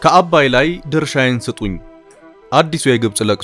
ከአባይ ላይ ድርሻዬን ስጡኝ። አዲሱ የግብፅ ለቅሶ።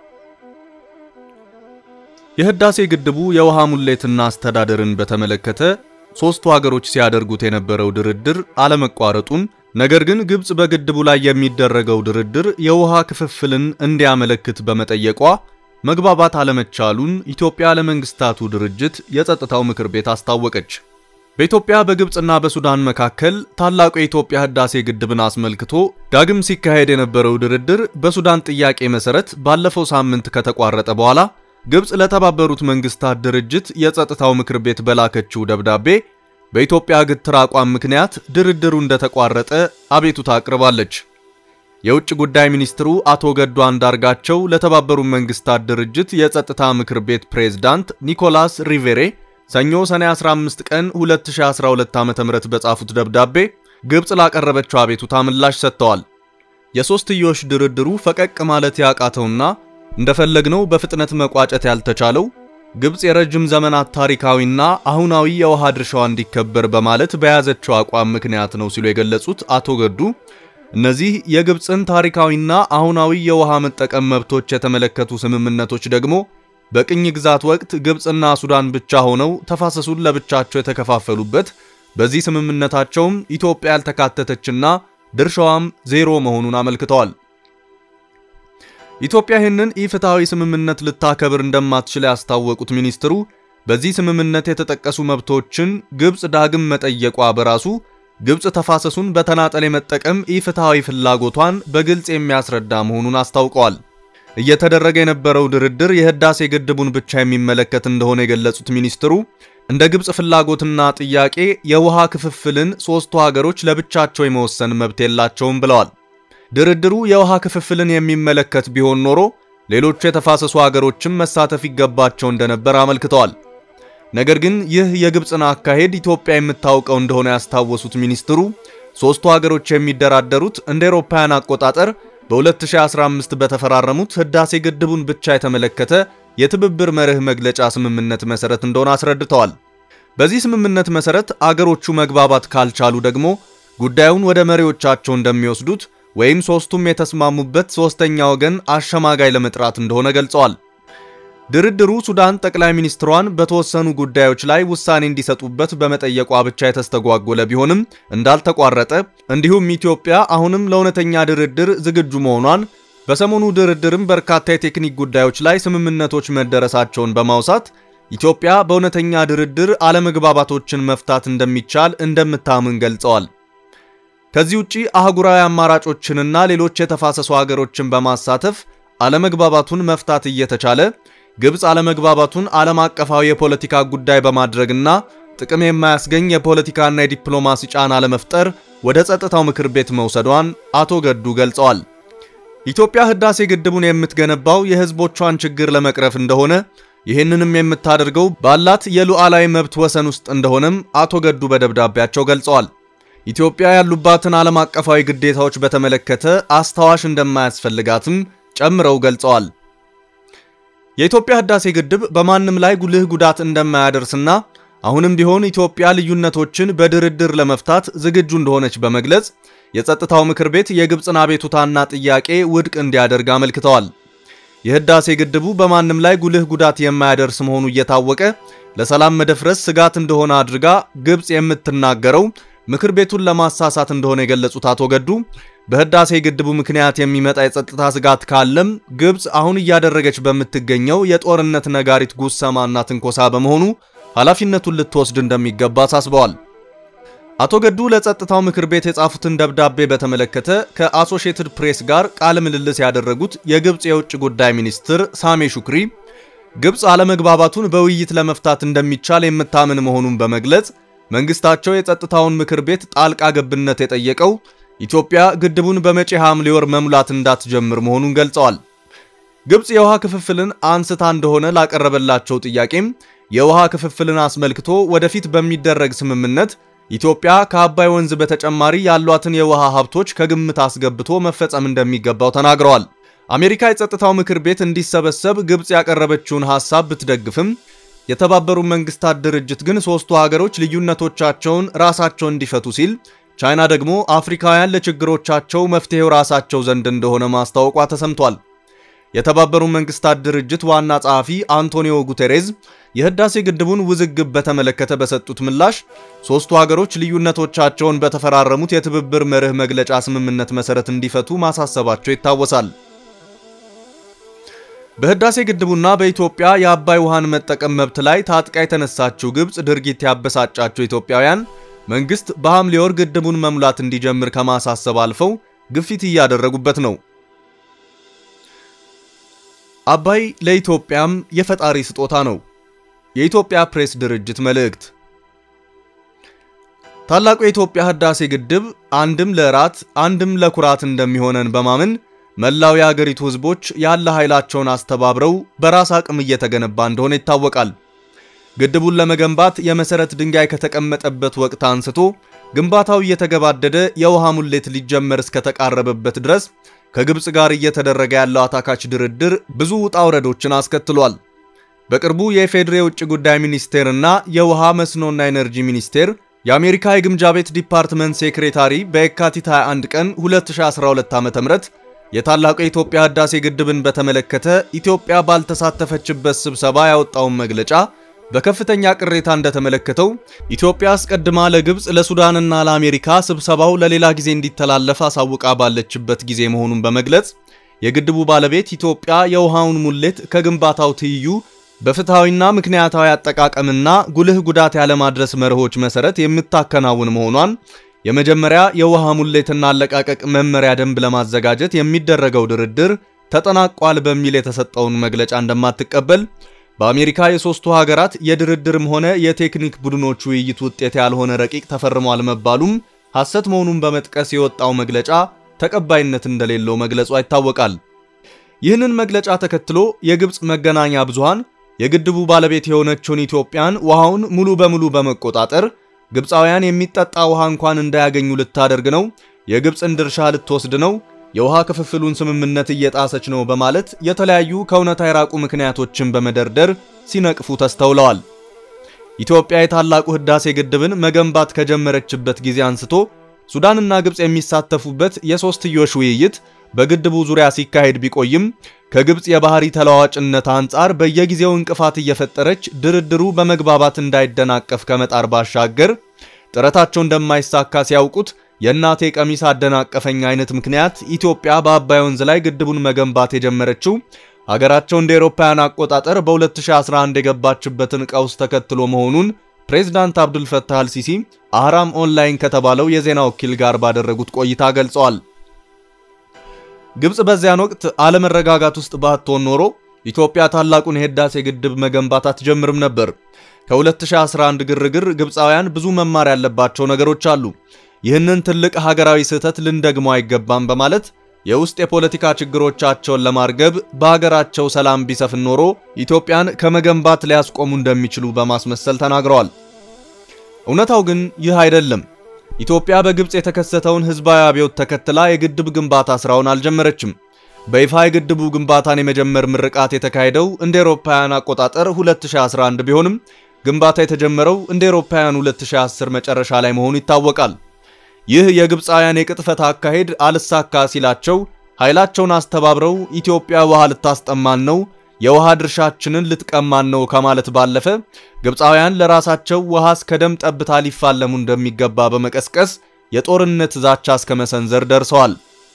የህዳሴ ግድቡ የውሃ ሙሌትና አስተዳደርን በተመለከተ ሦስቱ ሀገሮች ሲያደርጉት የነበረው ድርድር አለመቋረጡን፣ ነገር ግን ግብፅ በግድቡ ላይ የሚደረገው ድርድር የውሃ ክፍፍልን እንዲያመለክት በመጠየቋ መግባባት አለመቻሉን ኢትዮጵያ ለመንግስታቱ ድርጅት የጸጥታው ምክር ቤት አስታወቀች። በኢትዮጵያ በግብፅና በሱዳን መካከል ታላቁ የኢትዮጵያ ህዳሴ ግድብን አስመልክቶ ዳግም ሲካሄድ የነበረው ድርድር በሱዳን ጥያቄ መሰረት ባለፈው ሳምንት ከተቋረጠ በኋላ ግብፅ ለተባበሩት መንግስታት ድርጅት የጸጥታው ምክር ቤት በላከችው ደብዳቤ በኢትዮጵያ ግትር አቋም ምክንያት ድርድሩ እንደተቋረጠ አቤቱታ አቅርባለች። የውጭ ጉዳይ ሚኒስትሩ አቶ ገዱ አንዳርጋቸው ለተባበሩት መንግስታት ድርጅት የጸጥታ ምክር ቤት ፕሬዝዳንት ኒኮላስ ሪቬሬ ሰኞ ሰኔ 15 ቀን 2012 ዓ.ም በጻፉት ደብዳቤ ግብፅ ላቀረበችው አቤቱታ ምላሽ ሰጥተዋል። የሶስትዮሽ ድርድሩ ፈቀቅ ማለት ያቃተውና እንደፈለግነው በፍጥነት መቋጨት ያልተቻለው ግብፅ የረጅም ዘመናት ታሪካዊና አሁናዊ የውሃ ድርሻዋ እንዲከበር በማለት በያዘችው አቋም ምክንያት ነው ሲሉ የገለጹት አቶ ገዱ እነዚህ የግብፅን ታሪካዊና አሁናዊ የውሃ መጠቀም መብቶች የተመለከቱ ስምምነቶች ደግሞ በቅኝ ግዛት ወቅት ግብፅና ሱዳን ብቻ ሆነው ተፋሰሱን ለብቻቸው የተከፋፈሉበት በዚህ ስምምነታቸውም ኢትዮጵያ ያልተካተተችና ድርሻዋም ዜሮ መሆኑን አመልክተዋል። ኢትዮጵያ ይህንን ኢፍትሐዊ ስምምነት ልታከብር እንደማትችል ያስታወቁት ሚኒስትሩ በዚህ ስምምነት የተጠቀሱ መብቶችን ግብፅ ዳግም መጠየቋ በራሱ ግብፅ ተፋሰሱን በተናጠል የመጠቀም ኢፍትሐዊ ፍላጎቷን በግልጽ የሚያስረዳ መሆኑን አስታውቀዋል። እየተደረገ የነበረው ድርድር የህዳሴ ግድቡን ብቻ የሚመለከት እንደሆነ የገለጹት ሚኒስትሩ እንደ ግብፅ ፍላጎትና ጥያቄ የውሃ ክፍፍልን ሦስቱ ሀገሮች ለብቻቸው የመወሰን መብት የላቸውም ብለዋል። ድርድሩ የውሃ ክፍፍልን የሚመለከት ቢሆን ኖሮ ሌሎቹ የተፋሰሱ ሀገሮችም መሳተፍ ይገባቸው እንደነበር አመልክተዋል። ነገር ግን ይህ የግብፅን አካሄድ ኢትዮጵያ የምታውቀው እንደሆነ ያስታወሱት ሚኒስትሩ ሦስቱ ሀገሮች የሚደራደሩት እንደ አውሮፓውያን አቆጣጠር በ2015 በተፈራረሙት ህዳሴ ግድቡን ብቻ የተመለከተ የትብብር መርህ መግለጫ ስምምነት መሰረት እንደሆነ አስረድተዋል። በዚህ ስምምነት መሰረት አገሮቹ መግባባት ካልቻሉ ደግሞ ጉዳዩን ወደ መሪዎቻቸው እንደሚወስዱት ወይም ሶስቱም የተስማሙበት ሶስተኛ ወገን አሸማጋይ ለመጥራት እንደሆነ ገልጸዋል። ድርድሩ ሱዳን ጠቅላይ ሚኒስትሯን በተወሰኑ ጉዳዮች ላይ ውሳኔ እንዲሰጡበት በመጠየቋ ብቻ የተስተጓጎለ ቢሆንም እንዳልተቋረጠ እንዲሁም ኢትዮጵያ አሁንም ለእውነተኛ ድርድር ዝግጁ መሆኗን በሰሞኑ ድርድርም በርካታ የቴክኒክ ጉዳዮች ላይ ስምምነቶች መደረሳቸውን በማውሳት ኢትዮጵያ በእውነተኛ ድርድር አለመግባባቶችን መፍታት እንደሚቻል እንደምታምን ገልጸዋል። ከዚህ ውጪ አህጉራዊ አማራጮችንና ሌሎች የተፋሰሱ ሀገሮችን በማሳተፍ አለመግባባቱን መፍታት እየተቻለ ግብፅ አለመግባባቱን ዓለም አቀፋዊ የፖለቲካ ጉዳይ በማድረግና ጥቅም የማያስገኝ የፖለቲካና የዲፕሎማሲ ጫና ለመፍጠር ወደ ጸጥታው ምክር ቤት መውሰዷን አቶ ገዱ ገልጸዋል። ኢትዮጵያ ህዳሴ ግድቡን የምትገነባው የህዝቦቿን ችግር ለመቅረፍ እንደሆነ ይህንንም የምታደርገው ባላት የሉዓላዊ መብት ወሰን ውስጥ እንደሆነም አቶ ገዱ በደብዳቤያቸው ገልጸዋል። ኢትዮጵያ ያሉባትን ዓለም አቀፋዊ ግዴታዎች በተመለከተ አስታዋሽ እንደማያስፈልጋትም ጨምረው ገልጸዋል። የኢትዮጵያ ህዳሴ ግድብ በማንም ላይ ጉልህ ጉዳት እንደማያደርስና አሁንም ቢሆን ኢትዮጵያ ልዩነቶችን በድርድር ለመፍታት ዝግጁ እንደሆነች በመግለጽ የጸጥታው ምክር ቤት የግብፅን አቤቱታና ጥያቄ ውድቅ እንዲያደርግ አመልክተዋል። የህዳሴ ግድቡ በማንም ላይ ጉልህ ጉዳት የማያደርስ መሆኑ እየታወቀ ለሰላም መደፍረስ ስጋት እንደሆነ አድርጋ ግብፅ የምትናገረው ምክር ቤቱን ለማሳሳት እንደሆነ የገለጹት አቶ ገዱ በህዳሴ ግድቡ ምክንያት የሚመጣ የጸጥታ ስጋት ካለም ግብፅ አሁን እያደረገች በምትገኘው የጦርነት ነጋሪት ጉሰማና ትንኮሳ በመሆኑ ኃላፊነቱን ልትወስድ እንደሚገባ አሳስበዋል። አቶ ገዱ ለጸጥታው ምክር ቤት የጻፉትን ደብዳቤ በተመለከተ ከአሶሺየትድ ፕሬስ ጋር ቃለ ምልልስ ያደረጉት የግብፅ የውጭ ጉዳይ ሚኒስትር ሳሜ ሹክሪ ግብፅ አለመግባባቱን በውይይት ለመፍታት እንደሚቻል የምታምን መሆኑን በመግለጽ መንግስታቸው የጸጥታውን ምክር ቤት ጣልቃ ገብነት የጠየቀው ኢትዮጵያ ግድቡን በመጪ ሐምሌ ወር መሙላት እንዳትጀምር መሆኑን ገልጸዋል። ግብፅ የውሃ ክፍፍልን አንስታ እንደሆነ ላቀረበላቸው ጥያቄም የውሃ ክፍፍልን አስመልክቶ ወደፊት በሚደረግ ስምምነት ኢትዮጵያ ከአባይ ወንዝ በተጨማሪ ያሏትን የውሃ ሀብቶች ከግምት አስገብቶ መፈጸም እንደሚገባው ተናግረዋል። አሜሪካ የጸጥታው ምክር ቤት እንዲሰበሰብ ግብፅ ያቀረበችውን ሐሳብ ብትደግፍም የተባበሩት መንግስታት ድርጅት ግን ሦስቱ ሀገሮች ልዩነቶቻቸውን ራሳቸው እንዲፈቱ ሲል ቻይና ደግሞ አፍሪካውያን ለችግሮቻቸው መፍትሄው ራሳቸው ዘንድ እንደሆነ ማስታወቋ ተሰምቷል። የተባበሩት መንግስታት ድርጅት ዋና ጸሐፊ አንቶኒዮ ጉቴሬዝ የህዳሴ ግድቡን ውዝግብ በተመለከተ በሰጡት ምላሽ ሦስቱ ሀገሮች ልዩነቶቻቸውን በተፈራረሙት የትብብር መርህ መግለጫ ስምምነት መሰረት እንዲፈቱ ማሳሰባቸው ይታወሳል። በህዳሴ ግድቡና በኢትዮጵያ የአባይ ውሃን መጠቀም መብት ላይ ታጥቃ የተነሳችው ግብፅ ድርጊት ያበሳጫቸው ኢትዮጵያውያን መንግስት በሐምሌ ወር ግድቡን መሙላት እንዲጀምር ከማሳሰብ አልፈው ግፊት እያደረጉበት ነው። አባይ ለኢትዮጵያም የፈጣሪ ስጦታ ነው። የኢትዮጵያ ፕሬስ ድርጅት መልእክት። ታላቁ የኢትዮጵያ ህዳሴ ግድብ አንድም ለራት አንድም ለኩራት እንደሚሆነን በማመን መላው የአገሪቱ ህዝቦች ያለ ኃይላቸውን አስተባብረው በራስ አቅም እየተገነባ እንደሆነ ይታወቃል። ግድቡን ለመገንባት የመሰረት ድንጋይ ከተቀመጠበት ወቅት አንስቶ ግንባታው እየተገባደደ የውሃ ሙሌት ሊጀመር እስከተቃረበበት ድረስ ከግብፅ ጋር እየተደረገ ያለው አታካች ድርድር ብዙ ውጣ ውረዶችን አስከትሏል። በቅርቡ የኢፌዴሪ የውጭ ጉዳይ ሚኒስቴርና የውሃ መስኖና ኤነርጂ ሚኒስቴር የአሜሪካ የግምጃ ቤት ዲፓርትመንት ሴክሬታሪ በየካቲት 21 ቀን 2012 ዓ.ም የታላቁ የኢትዮጵያ ህዳሴ ግድብን በተመለከተ ኢትዮጵያ ባልተሳተፈችበት ስብሰባ ያወጣውን መግለጫ በከፍተኛ ቅሬታ እንደተመለከተው ኢትዮጵያ አስቀድማ ለግብፅ ለሱዳንና ለአሜሪካ ስብሰባው ለሌላ ጊዜ እንዲተላለፍ አሳውቃ ባለችበት ጊዜ መሆኑን በመግለጽ የግድቡ ባለቤት ኢትዮጵያ የውሃውን ሙሌት ከግንባታው ትይዩ በፍትሐዊና ምክንያታዊ አጠቃቀምና ጉልህ ጉዳት ያለማድረስ መርሆች መሰረት የምታከናውን መሆኗን የመጀመሪያ የውሃ ሙሌትና አለቃቀቅ መመሪያ ደንብ ለማዘጋጀት የሚደረገው ድርድር ተጠናቋል በሚል የተሰጠውን መግለጫ እንደማትቀበል በአሜሪካ የሶስቱ ሀገራት የድርድርም ሆነ የቴክኒክ ቡድኖች ውይይት ውጤት ያልሆነ ረቂቅ ተፈርሟል መባሉም ሐሰት መሆኑን በመጥቀስ የወጣው መግለጫ ተቀባይነት እንደሌለው መግለጿ ይታወቃል። ይህንን መግለጫ ተከትሎ የግብፅ መገናኛ ብዙሃን የግድቡ ባለቤት የሆነችውን ኢትዮጵያን ውሃውን ሙሉ በሙሉ በመቆጣጠር ግብፃውያን የሚጠጣ ውሃ እንኳን እንዳያገኙ ልታደርግ ነው፣ የግብፅን ድርሻ ልትወስድ ነው የውሃ ክፍፍሉን ስምምነት እየጣሰች ነው በማለት የተለያዩ ከእውነታ የራቁ ምክንያቶችን በመደርደር ሲነቅፉ ተስተውለዋል። ኢትዮጵያ የታላቁ ህዳሴ ግድብን መገንባት ከጀመረችበት ጊዜ አንስቶ ሱዳንና ግብፅ የሚሳተፉበት የሶስትዮሽ ውይይት በግድቡ ዙሪያ ሲካሄድ ቢቆይም ከግብፅ የባህሪ ተለዋዋጭነት አንጻር በየጊዜው እንቅፋት እየፈጠረች ድርድሩ በመግባባት እንዳይደናቀፍ ከመጣር ባሻገር ጥረታቸው እንደማይሳካ ሲያውቁት የእናቴ ቀሚስ አደናቀፈኝ አይነት ምክንያት ኢትዮጵያ በአባይ ወንዝ ላይ ግድቡን መገንባት የጀመረችው ሀገራቸው እንደ አውሮፓውያን አቆጣጠር በ2011 የገባችበትን ቀውስ ተከትሎ መሆኑን ፕሬዝዳንት አብዱልፈታህ አልሲሲ አህራም ኦንላይን ከተባለው የዜና ወኪል ጋር ባደረጉት ቆይታ ገልጸዋል። ግብፅ በዚያን ወቅት አለመረጋጋት ውስጥ ባትሆን ኖሮ ኢትዮጵያ ታላቁን የህዳሴ ግድብ መገንባት አትጀምርም ነበር። ከ2011 ግርግር ግብፃውያን ብዙ መማር ያለባቸው ነገሮች አሉ። ይህንን ትልቅ ሀገራዊ ስህተት ልንደግመው አይገባም በማለት የውስጥ የፖለቲካ ችግሮቻቸውን ለማርገብ በሀገራቸው ሰላም ቢሰፍን ኖሮ ኢትዮጵያን ከመገንባት ሊያስቆሙ እንደሚችሉ በማስመሰል ተናግረዋል። እውነታው ግን ይህ አይደለም። ኢትዮጵያ በግብፅ የተከሰተውን ህዝባዊ አብዮት ተከትላ የግድብ ግንባታ ስራውን አልጀመረችም። በይፋ የግድቡ ግንባታን የመጀመር ምርቃት የተካሄደው እንደ አውሮፓውያን አቆጣጠር 2011 ቢሆንም ግንባታ የተጀመረው እንደ አውሮፓውያን 2010 መጨረሻ ላይ መሆኑ ይታወቃል። ይህ የግብፃውያን የቅጥፈት አካሄድ አልሳካ ሲላቸው ኃይላቸውን አስተባብረው ኢትዮጵያ ውሃ ልታስጠማን ነው፣ የውሃ ድርሻችንን ልትቀማን ነው ከማለት ባለፈ ግብፃውያን ለራሳቸው ውሃ እስከ ደም ጠብታ ሊፋለሙ እንደሚገባ በመቀስቀስ የጦርነት ዛቻ እስከ መሰንዘር ደርሰዋል።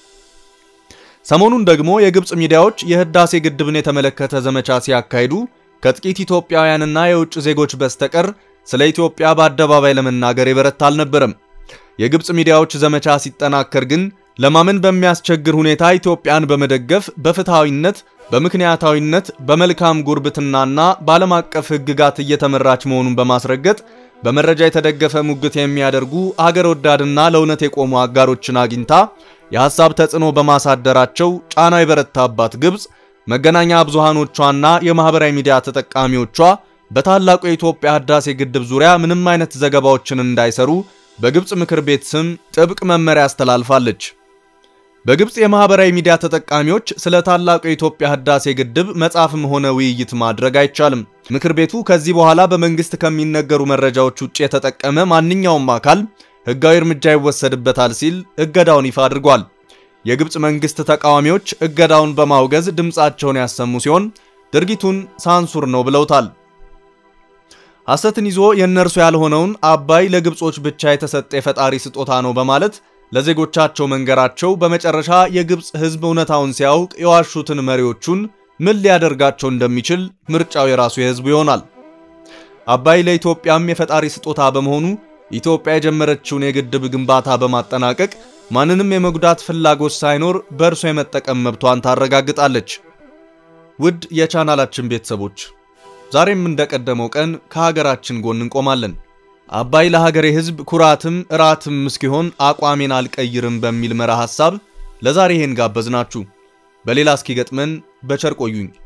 ሰሞኑን ደግሞ የግብፅ ሚዲያዎች የህዳሴ ግድብን የተመለከተ ዘመቻ ሲያካሂዱ ከጥቂት ኢትዮጵያውያንና የውጭ ዜጎች በስተቀር ስለ ኢትዮጵያ በአደባባይ ለመናገር የበረታ አልነበረም። የግብፅ ሚዲያዎች ዘመቻ ሲጠናከር ግን ለማመን በሚያስቸግር ሁኔታ ኢትዮጵያን በመደገፍ በፍትሐዊነት፣ በምክንያታዊነት፣ በመልካም ጉርብትናና በዓለም አቀፍ ሕግጋት እየተመራች መሆኑን በማስረገጥ በመረጃ የተደገፈ ሙግት የሚያደርጉ አገር ወዳድና ለእውነት የቆሙ አጋሮችን አግኝታ የሐሳብ ተጽዕኖ በማሳደራቸው ጫና የበረታባት ግብፅ መገናኛ ብዙሃኖቿና የማህበራዊ ሚዲያ ተጠቃሚዎቿ በታላቁ የኢትዮጵያ ህዳሴ ግድብ ዙሪያ ምንም አይነት ዘገባዎችን እንዳይሰሩ በግብፅ ምክር ቤት ስም ጥብቅ መመሪያ አስተላልፋለች። በግብፅ የማህበራዊ ሚዲያ ተጠቃሚዎች ስለ ታላቁ የኢትዮጵያ ህዳሴ ግድብ መጻፍም ሆነ ውይይት ማድረግ አይቻልም። ምክር ቤቱ ከዚህ በኋላ በመንግስት ከሚነገሩ መረጃዎች ውጭ የተጠቀመ ማንኛውም አካል ሕጋዊ እርምጃ ይወሰድበታል ሲል እገዳውን ይፋ አድርጓል። የግብፅ መንግስት ተቃዋሚዎች እገዳውን በማውገዝ ድምፃቸውን ያሰሙ ሲሆን ድርጊቱን ሳንሱር ነው ብለውታል። ሐሰትን ይዞ የእነርሱ ያልሆነውን አባይ ለግብጾች ብቻ የተሰጠ የፈጣሪ ስጦታ ነው በማለት ለዜጎቻቸው መንገራቸው በመጨረሻ የግብፅ ሕዝብ እውነታውን ሲያውቅ የዋሹትን መሪዎቹን ምን ሊያደርጋቸው እንደሚችል ምርጫው የራሱ የሕዝቡ ይሆናል። አባይ ለኢትዮጵያም የፈጣሪ ስጦታ በመሆኑ ኢትዮጵያ የጀመረችውን የግድብ ግንባታ በማጠናቀቅ ማንንም የመጉዳት ፍላጎት ሳይኖር በእርሷ የመጠቀም መብቷን ታረጋግጣለች። ውድ የቻናላችን ቤተሰቦች ዛሬም እንደቀደመው ቀን ከሀገራችን ጎን እንቆማለን። አባይ ለሀገሬ ሕዝብ ኩራትም እራትም እስኪሆን አቋሜን አልቀይርም በሚል መርህ ሐሳብ ለዛሬ ይሄን ጋበዝናችሁ። በሌላ እስኪገጥመን በቸር ቆዩኝ።